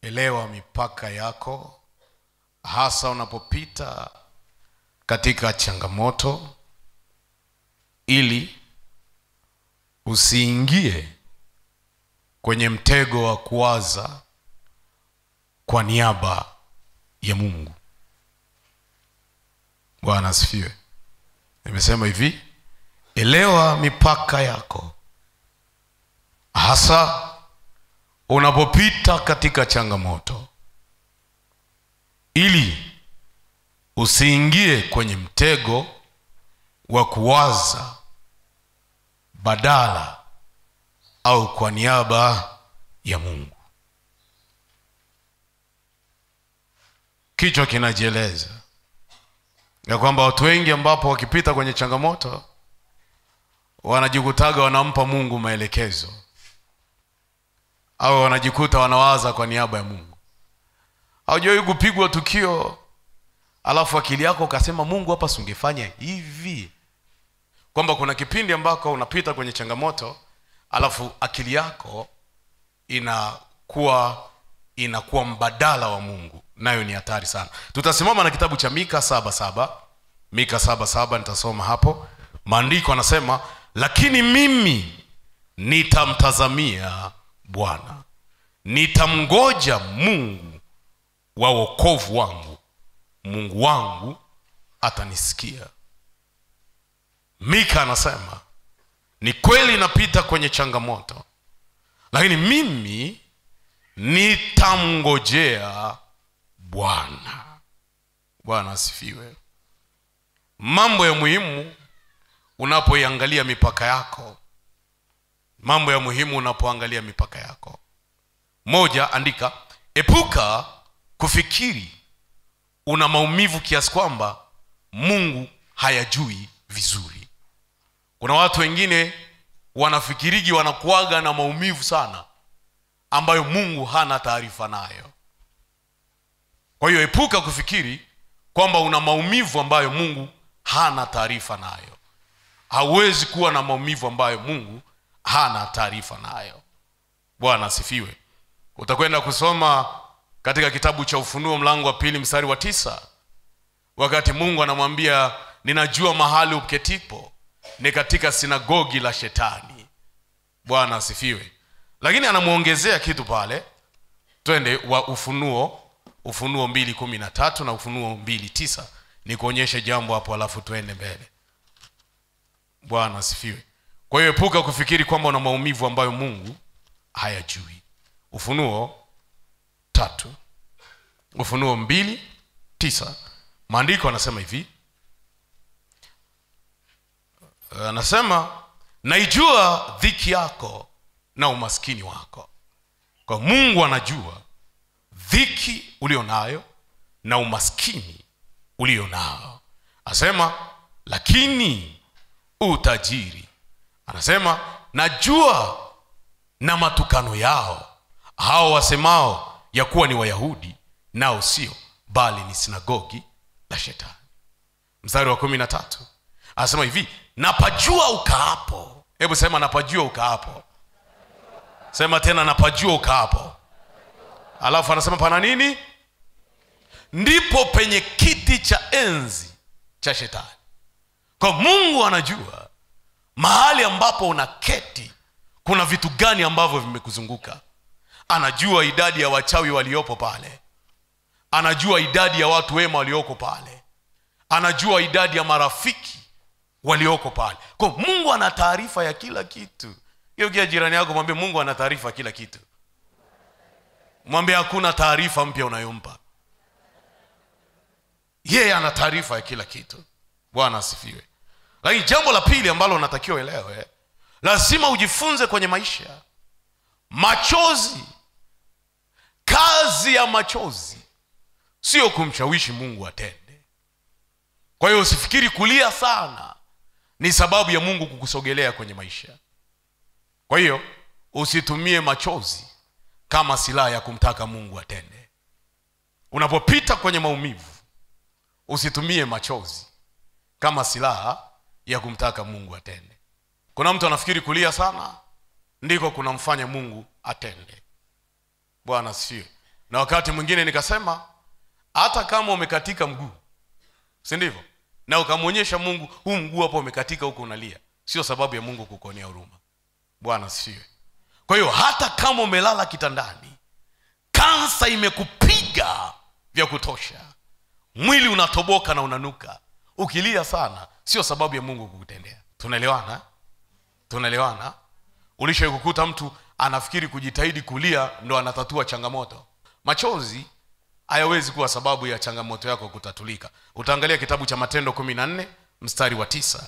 elewa mipaka yako hasa unapopita katika changamoto ili usiingie kwenye mtego wa kuwaza kwa niaba ya mungu bwana asifiwe nimesema hivi elewa mipaka yako hasa unapopita katika changamoto ili usiingie kwenye mtego wa kuwaza badala au kwa niaba ya mungu kichwa kinajieleza ya kwamba watu wengi ambapo wakipita kwenye changamoto wanajikutaga wanampa mungu maelekezo au wanajikuta wanawaza kwa niaba ya mungu haujawahi kupigwa tukio alafu akili yako ukasema mungu hapa singefanya hivi kwamba kuna kipindi ambako unapita kwenye changamoto alafu akili yako inakuwa inakuwa mbadala wa mungu nayo ni hatari sana tutasimama na kitabu cha mika saba saba mika saba saba nitasoma hapo maandiko anasema lakini mimi nitamtazamia bwana nitamngoja mungu wa wokovu wangu mungu wangu atanisikia mika anasema ni kweli napita kwenye changamoto lakini mimi nitamngojea bwana bwana asifiwe mambo ya muhimu unapoiangalia mipaka yako mambo ya muhimu unapoangalia mipaka yako moja andika epuka kufikiri una maumivu kiasi kwamba mungu hayajui vizuri kuna watu wengine wanafikirigi wanakuaga na maumivu sana ambayo mungu hana taarifa nayo kwa hiyo epuka kufikiri kwamba una maumivu ambayo mungu hana taarifa nayo hauwezi kuwa na maumivu ambayo mungu hana taarifa nayo bwana asifiwe utakwenda kusoma katika kitabu cha ufunuo mlango wa pili mstari wa tisa wakati mungu anamwambia ninajua mahali uketipo ni katika sinagogi la shetani bwana asifiwe lakini anamwongezea kitu pale twende wa ufunuo ufunuo mbili kumi na tatu na ufunuo mbili tisa ni kuonyeshe jambo hapo alafu twende mbele bwana asifiwe kwa hiyo epuka kufikiri kwamba una maumivu ambayo mungu hayajui ufunuo tatu ufunuo mbili tisa maandiko anasema hivi anasema naijua dhiki yako na umaskini wako kwa mungu anajua dhiki ulio nayo na umaskini ulio nao anasema lakini utajiri anasema najua na matukano yao hao wasemao ya kuwa ni wayahudi nao sio bali ni sinagogi la shetani mstari wa kumi na tatu anasema hivi napajua ukaapo hebu sema napajua ukaapo sema tena napajua ukaapo alafu anasema pana nini ndipo penye kiti cha enzi cha shetani kwa mungu anajua mahali ambapo unaketi kuna vitu gani ambavyo vimekuzunguka anajua idadi ya wachawi waliopo pale anajua idadi ya watu wema walioko pale anajua idadi ya marafiki walioko pale kwa mungu ana taarifa ya kila kitu hiyo kia jirani yako mwambie mungu ana taarifa ya kila kitu mwambie hakuna taarifa mpya unayompa yeye ana taarifa ya kila kitu bwana asifiwe lakini jambo la pili ambalo unatakiwa elewe lazima ujifunze kwenye maisha machozi kazi ya machozi sio kumshawishi mungu atende kwa hiyo usifikiri kulia sana ni sababu ya mungu kukusogelea kwenye maisha kwa hiyo usitumie machozi kama silaha ya kumtaka mungu atende unapopita kwenye maumivu usitumie machozi kama silaha ya kumtaka mungu atende kuna mtu anafikiri kulia sana ndiko kunamfanya mungu atende bwana asifiwe na wakati mwingine nikasema hata kama umekatika mguu si ndivyo na ukamwonyesha mungu huu mguu hapo umekatika huko unalia sio sababu ya mungu kukuonea huruma bwana sifiwe kwa hiyo hata kama umelala kitandani kansa imekupiga vya kutosha mwili unatoboka na unanuka ukilia sana sio sababu ya mungu kukutendea tunaelewana tunaelewana ulishai kukuta mtu anafikiri kujitahidi kulia ndo anatatua changamoto machozi hayawezi kuwa sababu ya changamoto yako kutatulika utaangalia kitabu cha matendo kumi na nne mstari wa tisa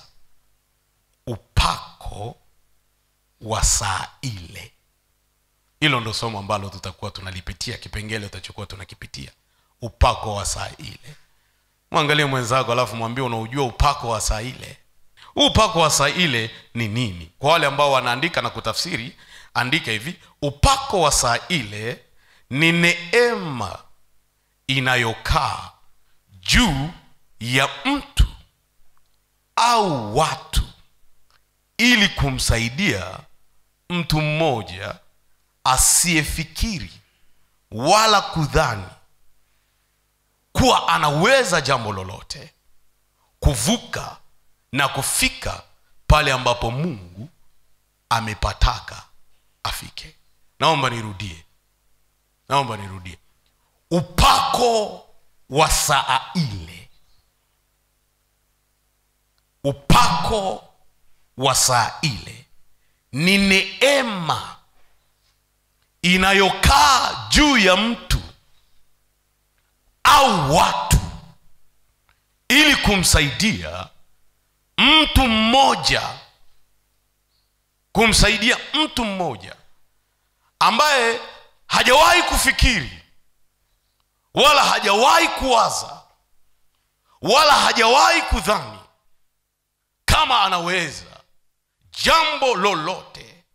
upako wa saa ile hilo ndo somo ambalo tutakuwa tunalipitia kipengele utachokuwa tunakipitia upako wa saa ile mwangalie mwenzako alafu mwambie unaujua upako wa saa ile huu upako wa saa ile ni nini kwa wale ambao wanaandika na kutafsiri andika hivi upako wa saa ile ni neema inayokaa juu ya mtu au watu ili kumsaidia mtu mmoja asiyefikiri wala kudhani kuwa anaweza jambo lolote kuvuka na kufika pale ambapo mungu amepataka afike naomba nirudie naomba nirudie upako wa saa ile upako wa saa ile ni neema inayokaa juu ya mtu au watu ili kumsaidia mtu mmoja kumsaidia mtu mmoja ambaye hajawahi kufikiri wala hajawahi kuwaza wala hajawahi kudhani kama anaweza jambo lolote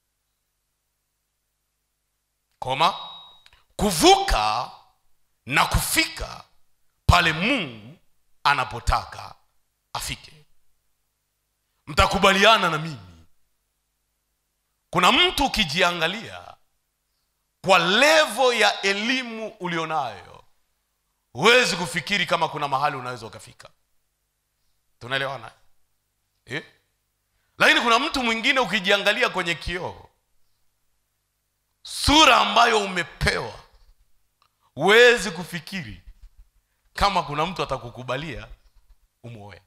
koma kuvuka na kufika pale mungu anapotaka afike mtakubaliana na mimi kuna mtu ukijiangalia kwa levo ya elimu ulionayo huwezi kufikiri kama kuna mahali unaweza ukafika tunaelewana eh? lakini kuna mtu mwingine ukijiangalia kwenye kioo sura ambayo umepewa huwezi kufikiri kama kuna mtu atakukubalia umwoe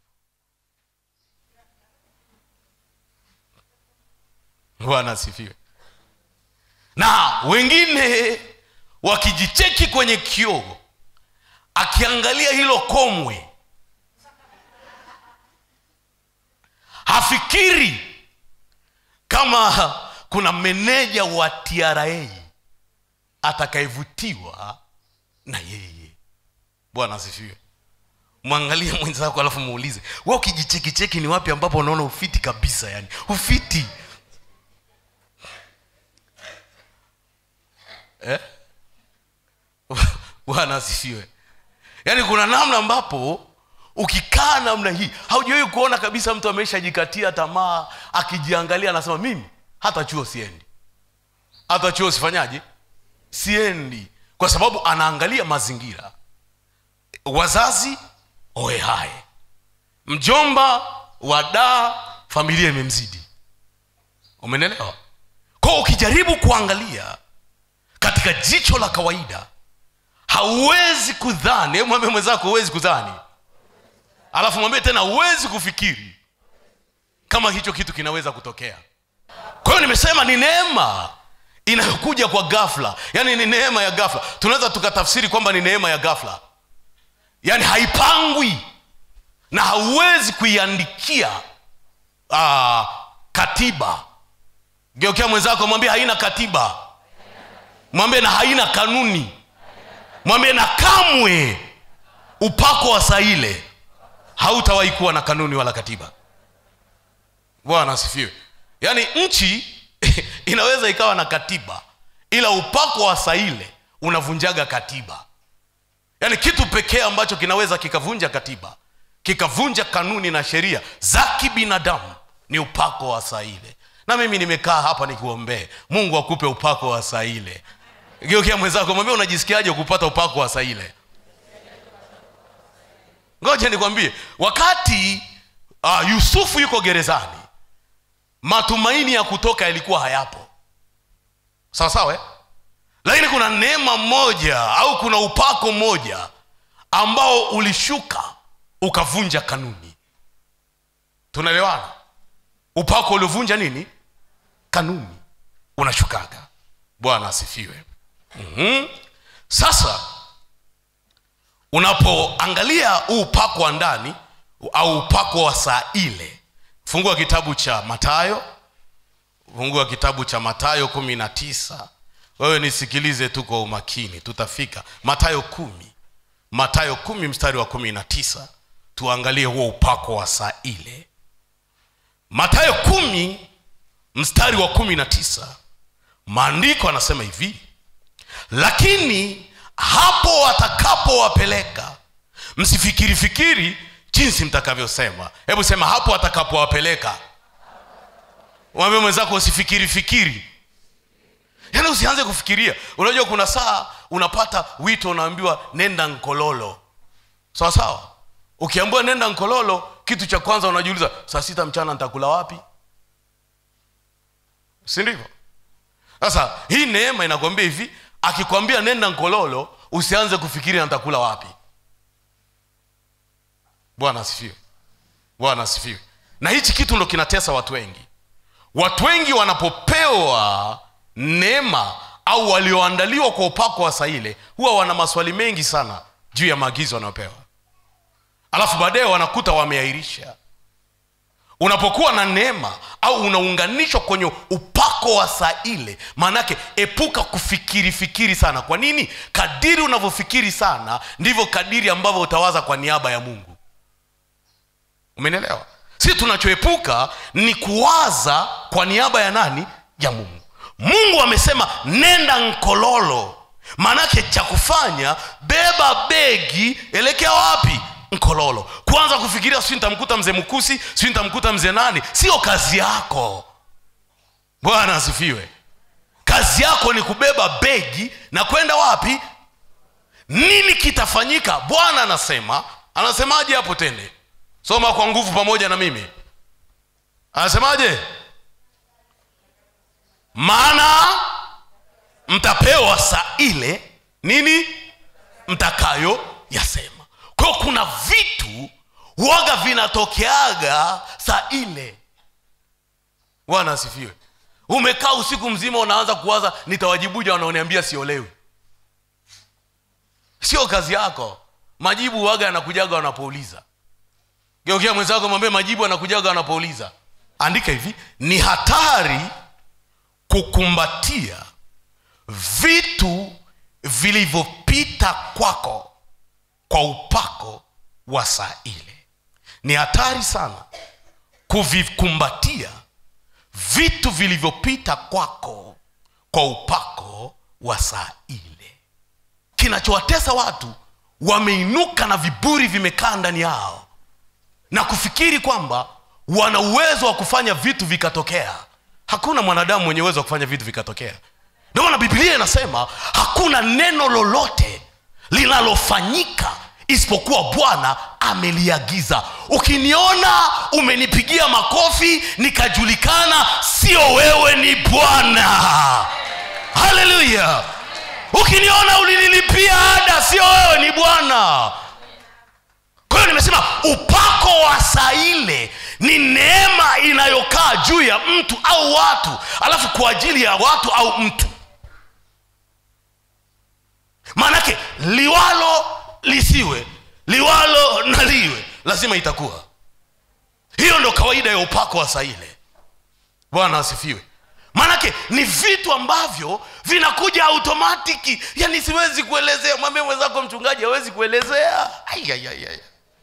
bwana asifiwe na wengine wakijicheki kwenye kioo akiangalia hilo komwe hafikiri kama kuna meneja wa tra atakayevutiwa na yeye bwana asifiwe mwangalie mwenzako alafu muulize we ukijichekicheki ni wapi ambapo unaona ufiti kabisa yani ufiti eh? bwana asifiwe yaani kuna namna ambapo ukikaa namna hii haujawahi kuona kabisa mtu ameshajikatia tamaa akijiangalia anasema mimi hata chuo siendi hata chuo sifanyaje siendi kwa sababu anaangalia mazingira wazazi oehae mjomba wadaa familia imemzidi umenelewa kwao ukijaribu kuangalia katika jicho la kawaida hauwezi kudhani hebu mwambie mwenzako huwezi kudhani alafu mwambie tena huwezi kufikiri kama hicho kitu kinaweza kutokea kwa hiyo nimesema ni neema inayokuja kwa gafla yaani ni neema ya gafla tunaweza tukatafsiri kwamba ni neema ya gafla yaani haipangwi na hauwezi kuiandikia aa, katiba geokea mwenzako mwambie haina katiba mwambie na haina kanuni mwambie na kamwe upako wa saa ile hautawahi kuwa na kanuni wala katiba bwana asifiwe yaani nchi inaweza ikawa na katiba ila upako wa saa ile unavunjaga katiba yaani kitu pekee ambacho kinaweza kikavunja katiba kikavunja kanuni na sheria za kibinadamu ni upako wa saa ile na mimi nimekaa hapa nikuombee mungu akupe upako wa saa ile geukia mwenzako mwambie unajisikiaje kupata upako wa saa ile ngoja nikwambie wakati uh, yusufu yuko gerezani matumaini ya kutoka yalikuwa hayapo sawa sawa eh? lakini kuna neema moja au kuna upako mmoja ambao ulishuka ukavunja kanuni tunaelewana upako uliovunja nini kanuni unashukaga bwana asifiwe mm-hmm. sasa unapoangalia huu upako wa ndani au upako wa saa ile fungua kitabu cha matayo fungua kitabu cha matayo kumi na tisa wewe nisikilize tu kwa umakini tutafika matayo kumi matayo kumi mstari wa kumi na tisa tuangalie huo upako wa saa ile matayo kumi mstari wa kumi na tisa maandiko anasema hivi lakini hapo watakapowapeleka msifikiri fikiri jinsi mtakavyosema hebu sema hapo watakapowapeleka mwambie mwenzako usifikiri fikiri yaani usianze kufikiria unajua kuna saa unapata wito unaambiwa nenda nkololo sawa sawa ukiambiwa nenda nkololo kitu cha kwanza unajiuliza saa sita mchana nitakula wapi si ndivyo sasa hii neema inakwambia hivi akikwambia nenda nkololo usianze kufikiri nitakula wapi bwana asifiwe bwana asifiwe na hichi kitu ndo kinatesa watu wengi watu wengi wanapopewa neema au walioandaliwa kwa upako wa saa ile huwa wana maswali mengi sana juu ya maagizo wanayopewa alafu baadaye wanakuta wameahirisha unapokuwa na neema au unaunganishwa kwenye upako wa saa ile maanake epuka kufikiri fikiri sana kwa nini kadiri unavyofikiri sana ndivyo kadiri ambavyo utawaza kwa niaba ya mungu umenielewa si tunachoepuka ni kuwaza kwa niaba ya nani ya mungu mungu amesema nenda nkololo maanake cha kufanya beba begi elekea wapi nkololo kwanza kufikiria si nitamkuta mzee mkusi si nitamkuta mzee nani sio kazi yako bwana asifiwe kazi yako ni kubeba begi na kwenda wapi nini kitafanyika bwana anasema anasemaje hapo tende soma kwa nguvu pamoja na mimi anasemaje maana mtapewa saa ile nini mtakayo yasema kwa hiyo kuna vitu waga vinatokeaga saa ile bwana asifiwe umekaa usiku mzima unaanza kuwaza nitawajibuja wanaoniambia siolewi sio kazi yako majibu waga yanakujaga wanapouliza geukia mwenzako mwambie majibu yanakujaga wanapouliza andika hivi ni hatari kukumbatia vitu vilivyopita kwako kwa upako wa saa ile ni hatari sana kuvikumbatia vitu vilivyopita kwako kwa upako wa saa ile kinachowatesa watu wameinuka na viburi vimekaa ndani yao na kufikiri kwamba wana uwezo wa kufanya vitu vikatokea hakuna mwanadamu mwenye uwezo wa kufanya vitu vikatokea ndio maana biblia inasema hakuna neno lolote linalofanyika isipokuwa bwana ameliagiza ukiniona umenipigia makofi nikajulikana sio wewe ni bwana haleluya ukiniona ulinilipia ada sio wewe ni bwana kwa hiyo nimesema upako wa saa ile ni neema inayokaa juu ya mtu au watu alafu kwa ajili ya watu au mtu maanake liwalo lisiwe liwalo na liwe lazima itakuwa hiyo ndo kawaida ya upako wa saa ile bwana asifiwe maanake ni vitu ambavyo vinakuja automatiki yani siwezi kuelezea mwambie mwenzako mchungaji hawezi kuelezea Aiaiaiai.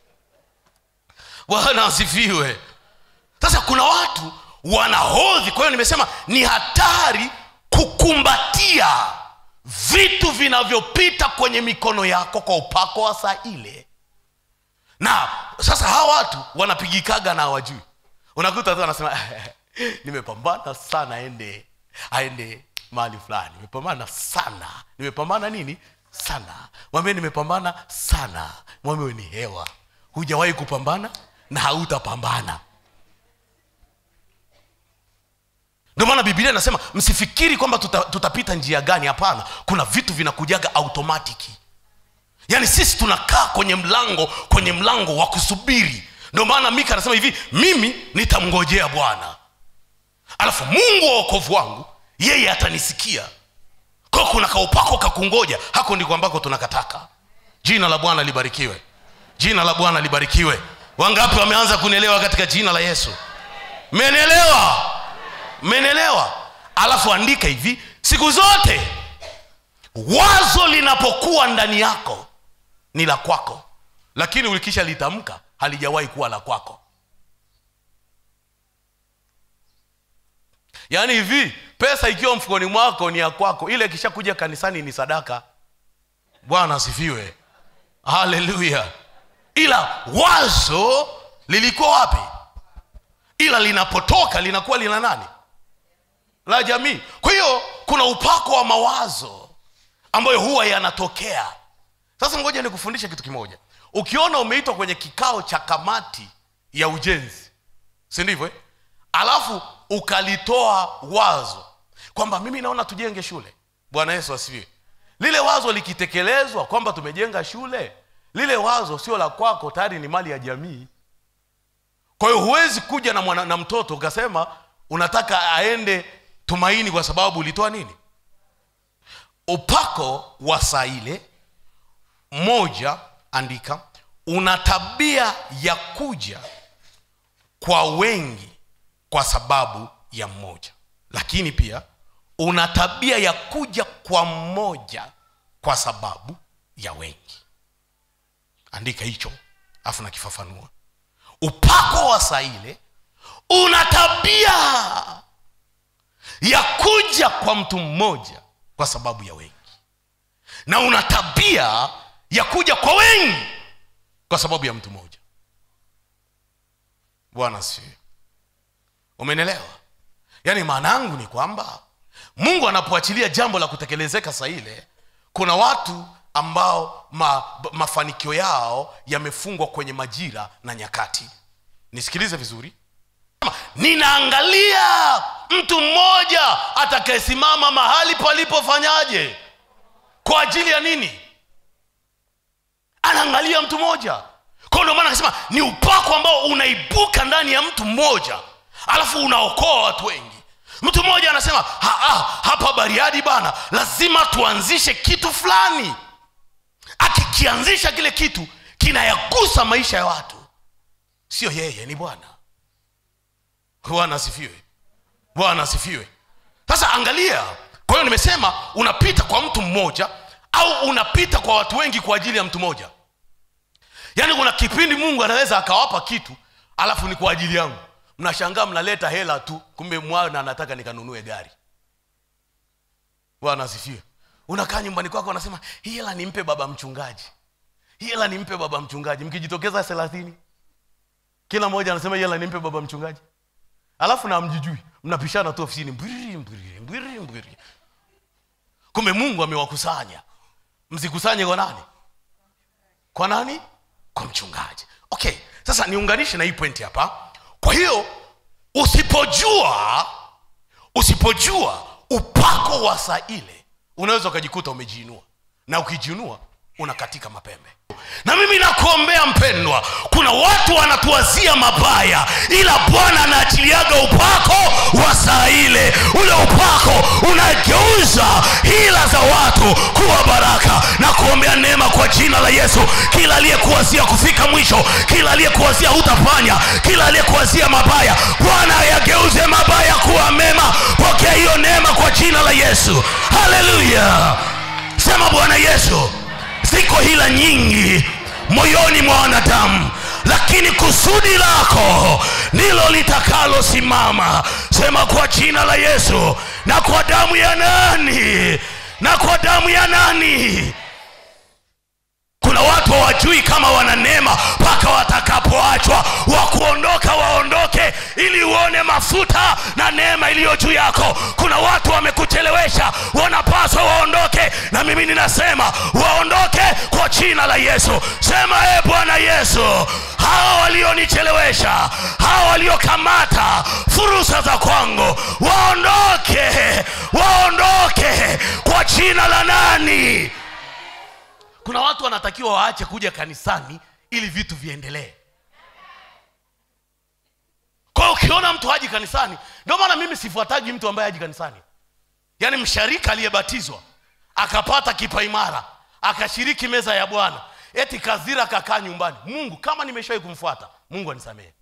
bwana asifiwe sasa kuna watu wanahodhi kwa hiyo nimesema ni hatari kukumbatia vitu vinavyopita kwenye mikono yako kwa upako wa saa ile na sasa hawa watu wanapigikaga na hawajui unakuta tu anasema nimepambana sana aende aende mahali fulani nimepambana sana nimepambana nini sana mwambie nimepambana sana mwambie ni hewa hujawahi kupambana na hautapambana ndio maana bibilia inasema msifikiri kwamba tuta, tutapita njia gani hapana kuna vitu vinakujaga automatiki yaani sisi tunakaa kwenye mlango kwenye mlango wa kusubiri ndio maana mika anasema hivi mimi nitamngojea bwana alafu mungu wa wokovu wangu yeye atanisikia kwa kuna kaupako kakungoja hako ndiko ambako tunakataka jina la bwana libarikiwe jina la bwana libarikiwe wangapi wameanza kunielewa katika jina la yesu mmenielewa mmenielewa alafu andika hivi siku zote wazo linapokuwa ndani yako ni la kwako lakini ulikisha litamka halijawahi kuwa la kwako yaani hivi pesa ikiwa mfukoni mwako ni ya kwako ile ikishakuja kanisani ni sadaka bwana asifiwe haleluya ila wazo lilikuwa wapi ila linapotoka linakuwa lina nani la jamii kwa hiyo kuna upako wa mawazo ambayo huwa yanatokea sasa ngoja nikufundishe kitu kimoja ukiona umeitwa kwenye kikao cha kamati ya ujenzi si ndivyo eh? alafu ukalitoa wazo kwamba mimi naona tujenge shule bwana yesu asifiwe lile wazo likitekelezwa kwamba tumejenga shule lile wazo sio la kwako tayari ni mali ya jamii kwa hiyo huwezi kuja na, mwana, na mtoto ukasema unataka aende tumaini kwa sababu ulitoa nini upako wa saa ile moja andika una tabia ya kuja kwa wengi kwa sababu ya mmoja lakini pia una tabia ya kuja kwa mmoja kwa sababu ya wengi andika hicho afu nakifafanua upako wa saa ile una tabia ya kuja kwa mtu mmoja kwa sababu ya wengi na una tabia ya kuja kwa wengi kwa sababu ya mtu mmoja bwana sifiwe umenielewa yaani maana yangu ni kwamba mungu anapoachilia jambo la kutekelezeka saa ile kuna watu ambao ma, mafanikio yao yamefungwa kwenye majira na nyakati nisikilize vizuri ninaangalia mtu mmoja atakayesimama mahali palipofanyaje kwa ajili ya nini anaangalia mtu mmoja kwao ndio maana akasema ni upako ambao unaibuka ndani ya mtu mmoja alafu unaokoa watu wengi mtu mmoja anasema ha, ha, hapa bariadi bana lazima tuanzishe kitu fulani akikianzisha kile kitu kinayagusa maisha ya watu sio yeye ni bwana bwana asifiwe bwana asifiwe sasa angalia kwa hiyo nimesema unapita kwa mtu mmoja au unapita kwa watu wengi kwa ajili ya mtu mmoja yaani kuna kipindi mungu anaweza akawapa kitu alafu ni kwa ajili yangu mnashangaa mnaleta hela tu kumbe mwana anataka nikanunue gari bwana asifiwe unakaa nyumbani kwako unasema hii hela nimpe baba mchungaji hii hela nimpe baba mchungaji mkijitokeza thelathini kila mmoja anasema hii hela nimpe baba mchungaji alafu na mjijui mnapishana tu ofisini mbwiri mbwiri mbwiri mbwiri kumbe mungu amewakusanya msikusanye kwa nani kwa nani kwa mchungaji okay sasa niunganishe na hii pointi hapa kwa hiyo usipojua usipojua upako wa saa ile unaweza ukajikuta umejiinua na ukijiinua unakatika mapembe na mimi nakuombea mpendwa kuna watu wanatuwazia mabaya ila bwana anaachiliaga upako wa saa ile ule upako unageuza hila za watu kuwa baraka na kuombea neema kwa jina la yesu kila aliyekuwazia kufika mwisho kila aliyekuwazia hutafanya kila aliyekuwazia mabaya bwana ayageuze mabaya kuwa mema pokea hiyo neema kwa jina la yesu haleluya sema bwana yesu ziko hila nyingi moyoni mwa wanadamu lakini kusudi lako ndilo litakalosimama sema kwa jina la yesu na kwa damu ya nani na kwa damu ya nani kuna watu hawajui kama wana neema mpaka watakapoachwa wa kuondoka waondoke ili uone mafuta na neema iliyo juu yako kuna watu wamekuchelewesha waliochelewesha wanapaswa waondoke na mimi ninasema waondoke kwa jina la yesu sema e bwana yesu hawa walionichelewesha hawa waliokamata fursa za kwangu waondoke waondoke kwa jina la nani kuna watu wanatakiwa waache kuja kanisani ili vitu viendelee kwa hiyo ukiona mtu haji kanisani ndio maana mimi sifuataji mtu ambaye haji kanisani yaani msharika aliyebatizwa akapata kipaimara akashiriki meza ya bwana eti kazira akakaa nyumbani mungu kama nimeshawahi kumfuata mungu anisamehe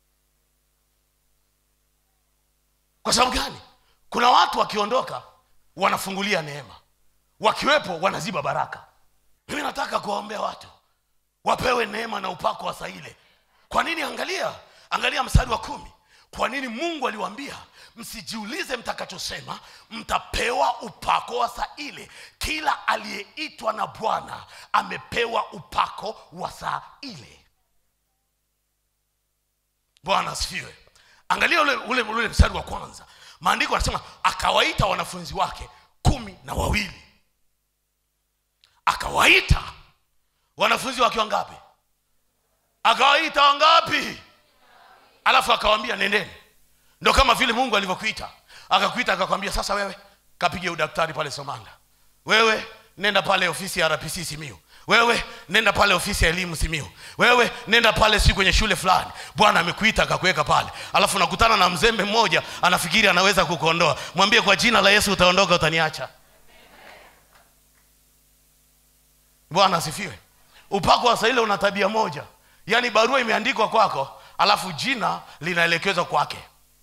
kwa sababu gani kuna watu wakiondoka wanafungulia neema wakiwepo wanaziba baraka mimi nataka kuwaombea watu wapewe neema na upako wa saa ile kwa nini angalia angalia mstari wa kumi kwa nini mungu aliwaambia msijiulize mtakachosema mtapewa upako wa saa ile kila aliyeitwa na bwana amepewa upako wa saa ile bwana asifiwe angalia ule, ule, ule mstari wa kwanza maandiko anasema akawaita wanafunzi wake kumi na wawili akawaita wanafunzi wakiwa ngapi akawaita wangapi alafu akawambia nendeni ndo kama vile mungu alivyokuita akakuita akakwambia sasa wewe kapige udaktari pale somanda wewe nenda pale ofisi ya rpc simiu wewe nenda pale ofisi ya elimu simiu wewe nenda pale si kwenye shule fulani bwana amekuita akakuweka pale alafu nakutana na mzembe mmoja anafikiri anaweza kukuondoa mwambie kwa jina la yesu utaondoka utaniacha bwana asifiwe upako wa saile una tabia moja yaani barua imeandikwa kwako alafu jina linaelekezwa kwake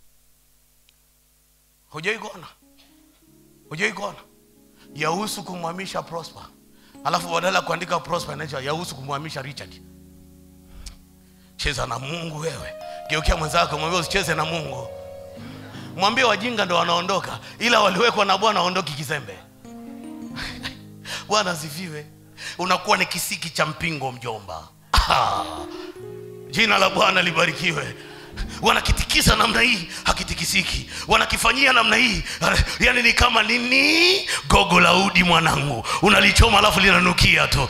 hujaikona hujaikona yahusu kumhamisha prosper alafu badala ya kuandika prosper inaitwa yahusu kumhamisha richard cheza na mungu wewe geukia mwenzako mwambie usicheze na mungu mwambie wajinga ndo wanaondoka ila waliwekwa na bwana waondoki kizembe bwana asifiwe unakuwa ni kisiki cha mpingo mjomba ah. jina la bwana libarikiwe wanakitikisa namna hii hakitikisiki wanakifanyia namna hii yani ni kama nini gogo la udi mwanangu unalichoma alafu linanukia tu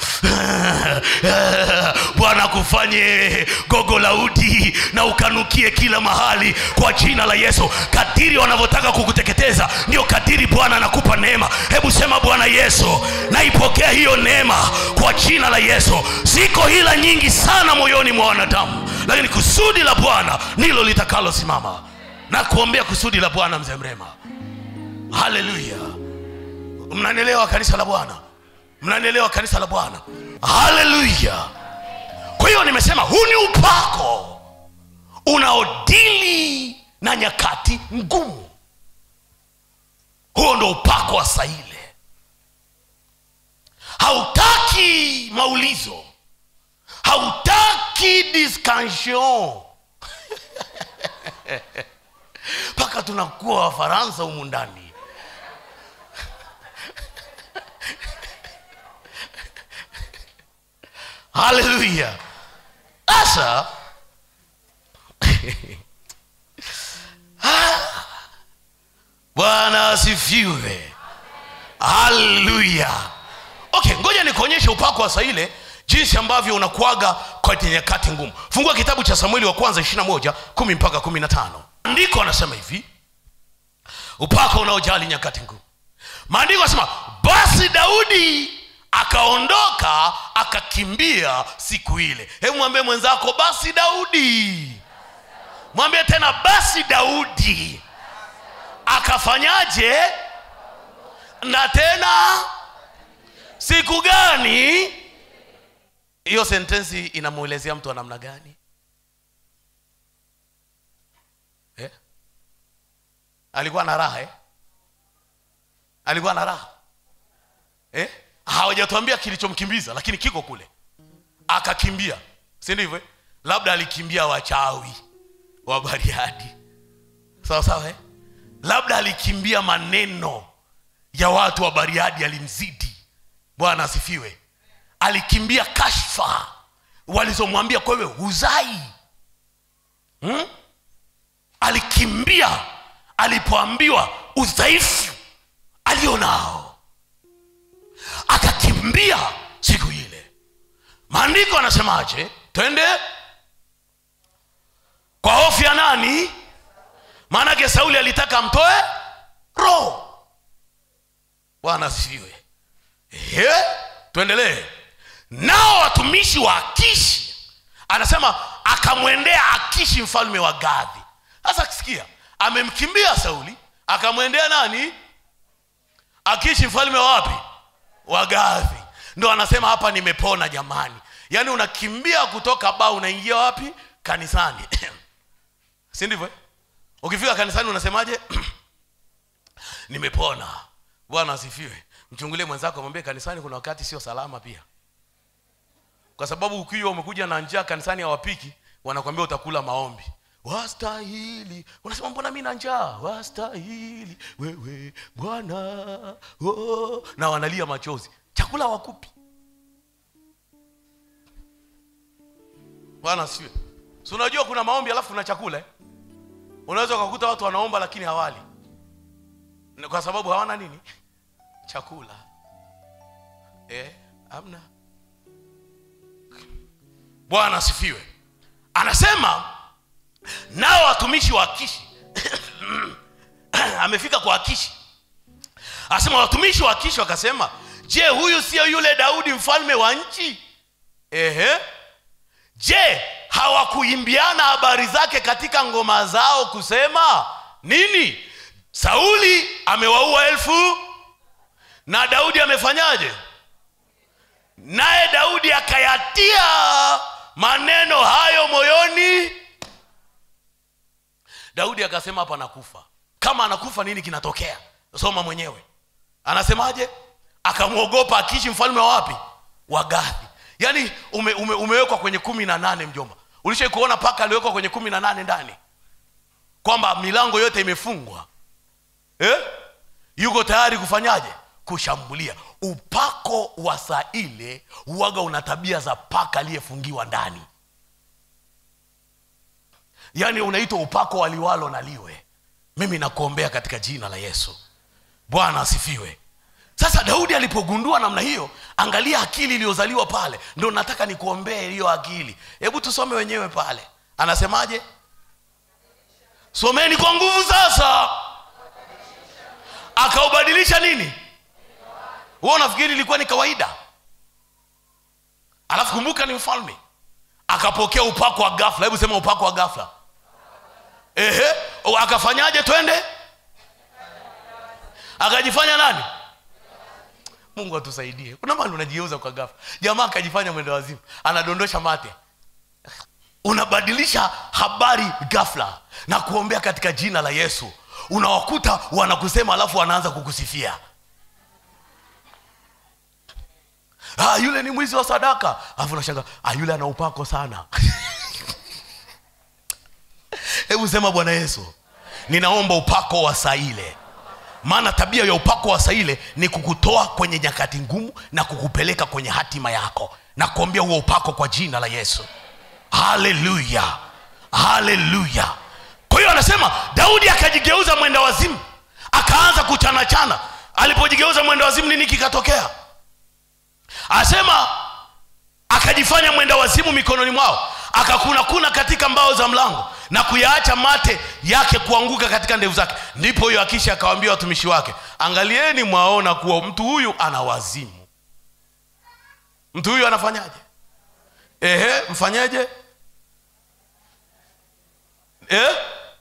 bwana akufanye gogo la udi na ukanukie kila mahali kwa jina la yesu kadiri wanavyotaka kukuteketeza ndio kadiri bwana anakupa neema hebu sema bwana yesu naipokea hiyo neema kwa jina la yesu ziko hila nyingi sana moyoni mwa wanadamu lakini kusudi la bwana ndilo litakalosimama na kuombea kusudi la bwana mzee mrema haleluya mnanielewa kanisa la bwana mnanielewa kanisa la bwana haleluya kwa hiyo nimesema huu ni upako unaodili na nyakati ngumu huo ndo upako wa saile hautaki maulizo hautaki discussion mpaka tunakuwa wafaransa humu ndani haleluya sasa bwana asifiwe haleluya okay ngoja nikuonyeshe upako wa saile jinsi ambavyo unakuaga kwenye nyakati ngumu fungua kitabu cha samueli wa kwanza 21 kumi mpaka 15 andiko anasema hivi upako unaojali nyakati ngumu maandiko anasema basi daudi akaondoka akakimbia siku ile hebu mwambie mwenzako basi daudi mwambie tena basi daudi akafanyaje na tena siku gani hiyo sentensi inamwelezea mtu wa namna gani eh? alikuwa na raha eh? alikuwa na raha eh? hawajatuambia kilichomkimbiza lakini kiko kule akakimbia si ndivyo eh? labda alikimbia wachawi wa bariadi sawa sawa eh? labda alikimbia maneno ya watu wa bariadi alimzidi bwana asifiwe alikimbia kashfa walizomwambia kwa wewe huzai hmm? alikimbia alipoambiwa udhaifu agionao akakimbia siku ile maandiko anasemaje twende kwa hofu ya nani maanake sauli alitaka amtoe roho bwana asifiwe Ehe, tuendelee nao watumishi wa akishi anasema akamwendea akishi mfalme wa gadhi sasa sikia amemkimbia sauli akamwendea nani akishi mfalme wa wapi wa gadhi ndo anasema hapa nimepona jamani yaani unakimbia kutoka baa unaingia wapi kanisani si ndivyo eh? ukifika kanisani unasemaje nimepona bwana asifiwe mchungulie mwenzako mwambie kanisani kuna wakati sio salama pia kwa sababu ukiwa umekuja na njaa kanisani hawapiki wanakwambia utakula maombi wastahili unasema mbona mi na njaa wastahili wewe bwana oh. na wanalia machozi chakula wakupi bwana siwe si unajua kuna maombi alafu kuna chakula eh? unaweza ukakuta watu wanaomba lakini hawali Ni kwa sababu hawana nini chakula eh, amna bwana asifiwe anasema nao watumishi wa akishi amefika kwa akishi anasema watumishi wa akishi wakasema je huyu sio yule daudi mfalme wa nchi Ehe. je hawakuimbiana habari zake katika ngoma zao kusema nini sauli amewaua elfu na daudi amefanyaje naye daudi akayatia maneno hayo moyoni daudi akasema hapa nakufa kama anakufa nini kinatokea soma mwenyewe anasemaje akamwogopa akishi mfalme wa wapi wa gadhi yaani ume, ume, umewekwa kwenye kumi na nane mjomba ulishai kuona paka aliwekwa kwenye kumi na nane ndani kwamba milango yote imefungwa eh? yuko tayari kufanyaje kushambulia upako wa saa ile huwaga una tabia za paka aliyefungiwa ndani yaani unaitwa upako waliwalo na liwe mimi nakuombea katika jina la yesu bwana asifiwe sasa daudi alipogundua namna hiyo angalia akili iliyozaliwa pale ndo nataka nikuombee hiyo akili hebu tusome wenyewe pale anasemaje someni kwa nguvu sasa akaubadilisha nini huo nafikiri ilikuwa ni kawaida alafu kumbuka ni mfalme akapokea upako wa gafla hebu sema upako wa gafla ehe o, akafanyaje twende akajifanya nani mungu atusaidie kuna mali unajigeuza kwa gafla jamaa akajifanya mwendo wazimu anadondosha mate unabadilisha habari gafla na kuombea katika jina la yesu unawakuta wanakusema alafu wanaanza kukusifia ah, yule ni mwizi wa sadaka alafu nashanga ah, yule ana upako sana hebu sema bwana yesu ninaomba upako wa saa ile maana tabia ya upako wa saa ile ni kukutoa kwenye nyakati ngumu na kukupeleka kwenye hatima yako na kuombea huo upako kwa jina la yesu haleluya haleluya kwa hiyo anasema daudi akajigeuza mwenda wazimu akaanza kuchanachana alipojigeuza mwenda wazimu nini kikatokea asema akajifanya mwenda wazimu mikononi mwao akakunakuna katika mbao za mlango na kuyaacha mate yake kuanguka katika ndevu zake ndipo huyo akisha akawaambia watumishi wake angalieni mwaona kuwa mtu huyu ana wazimu mtu huyu anafanyaje ehe mfanyeje eh?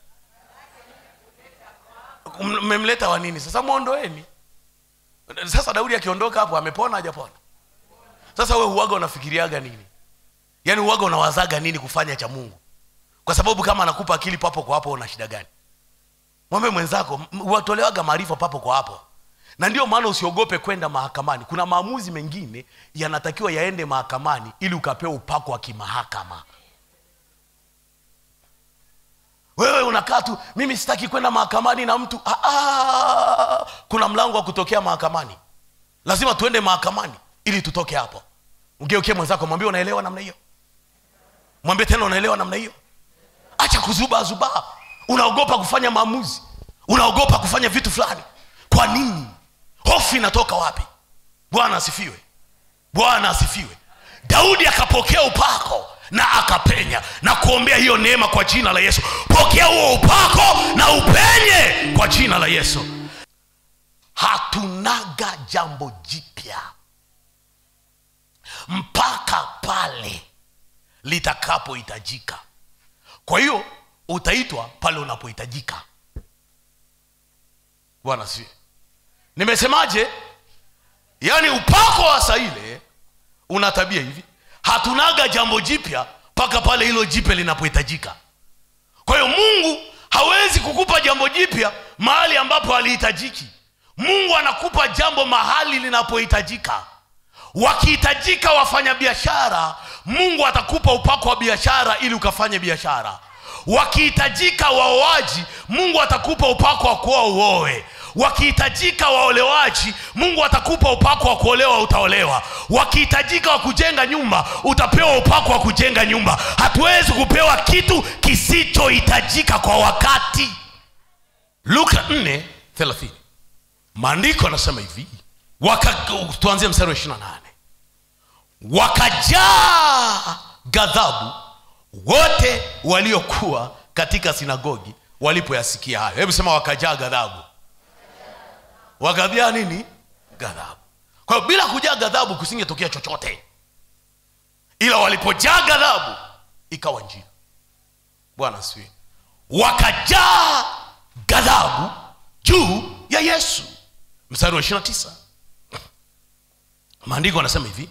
mmemleta wa nini sasa mwondoeni sasa daudi akiondoka hapo amepona hajapona sasa we huwaga unafikiriaga nini yaani huwaga unawazaga nini kufanya cha mungu kwa sababu kama anakupa akili papo kwa hapo una shida gani mwambe mwenzako m- watolewaga maarifa papo kwa hapo na ndio maana usiogope kwenda mahakamani kuna maamuzi mengine yanatakiwa yaende mahakamani ili ukapewa upako wa kimahakama wewe unakaa tu mimi sitaki kwenda mahakamani na mtu ah, ah, kuna mlango wa kutokea mahakamani lazima tuende mahakamani ili tutoke hapo ugeukie mwenzako mwambie unaelewa namna hiyo mwambie tena unaelewa namna hiyo acha kuzubaa zubaa unaogopa kufanya maamuzi unaogopa kufanya vitu fulani kwa nini hofu inatoka wapi bwana asifiwe bwana asifiwe daudi akapokea upako na akapenya na kuombea hiyo neema kwa jina la yesu pokea huo upako na upenye kwa jina la yesu hatunaga jambo jipya mpaka pale litakapohitajika kwa hiyo utaitwa pale unapohitajika bwana sie nimesemaje yaani upako wa saa ile una tabia hivi hatunaga jambo jipya mpaka pale hilo jipya linapohitajika kwa hiyo mungu hawezi kukupa jambo jipya mahali ambapo halihitajiki mungu anakupa jambo mahali linapohitajika wakihitajika wafanyabiashara mungu atakupa upako wa biashara ili ukafanye biashara wakihitajika waoaji mungu atakupa upako wa kuoa uoe wakihitajika waolewaji mungu atakupa upako wa kuolewa utaolewa wakihitajika wa kujenga nyumba utapewa upako wa kujenga nyumba hatuwezi kupewa kitu kisichohitajika kwa wakati luka 4 maandiko anasema hivi waka, tuanzie mstari wa 28 wakajaa ghadhabu wote waliokuwa katika sinagogi walipoyasikia hayo hebu sema wakajaa ghadhabu wakajaa nini ghadhabu kwa hiyo bila kujaa ghadhabu kusingetokea chochote ila walipojaa ghadhabu ikawa njia bwana asifiwe wakajaa ghadhabu juu ya yesu mstari wa 29 maandiko anasema hivi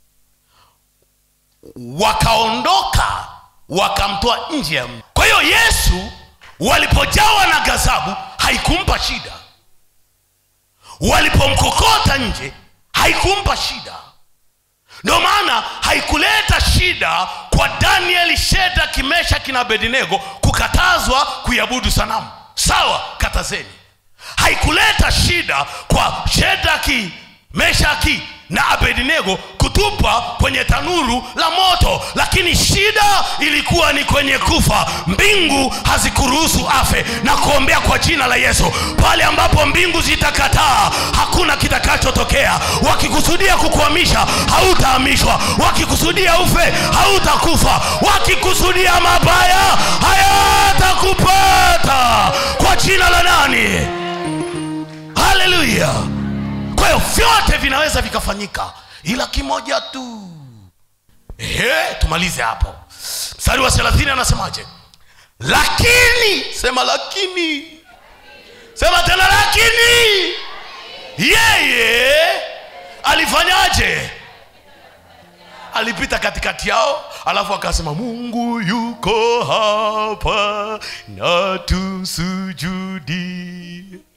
wakaondoka wakamtoa nje ya mji kwa hiyo yesu walipojawa na ghadhabu haikumpa shida walipomkokota nje haikumpa shida ndio maana haikuleta shida kwa danieli sheda kimesha kina bedinego kukatazwa kuiabudu sanamu sawa katazeni haikuleta shida kwa shedaki meshaki na abednego kutupa kwenye tanuru la moto lakini shida ilikuwa ni kwenye kufa mbingu hazikuruhusu afe na kuombea kwa jina la yesu pale ambapo mbingu zitakataa hakuna kitakachotokea wakikusudia kukuhamisha hautahamishwa wakikusudia ufe hautakufa wakikusudia mabaya hayatakupata kwa jina la nani haleluya kwa hiyo vyote vinaweza vikafanyika ila kimoja tu Ehe, tumalize hapo mstari wa thelathini anasemaje lakini sema lakini sema tena lakini yeye alifanyaje alipita katikati yao alafu akasema mungu yuko hapa na tusujudi